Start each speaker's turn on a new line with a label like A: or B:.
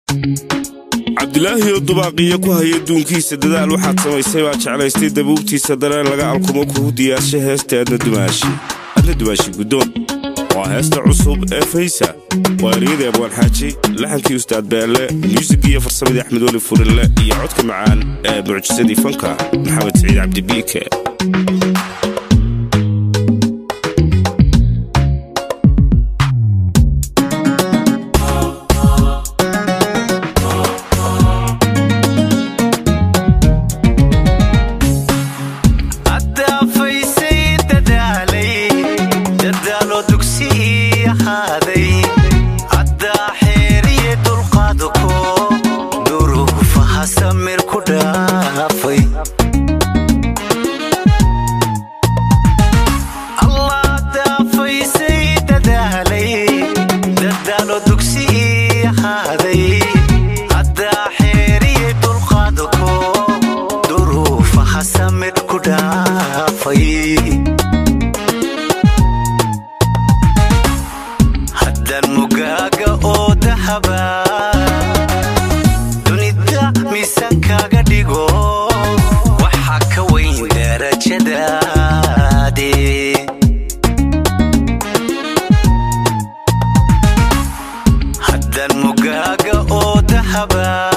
A: cabdilaahi oo dubaaqiyo ku haya duunkiisa dadaal waxaad samaysay baa jeclaystay dabuubtiisa dareen laga alkumo kugu diyaarsha heesta aadna dumaashi adna dumaashi guddoon waa heesta cusub ee faysa waa eryadii abwaan xaaji laxankii ustaad beelle muusigii iyo farsamadii axmed weli furinle iyo codka macaan ee mucjisadii fanka maxamed siciid cabdibiike
B: haddaan mugaaga oo dahaba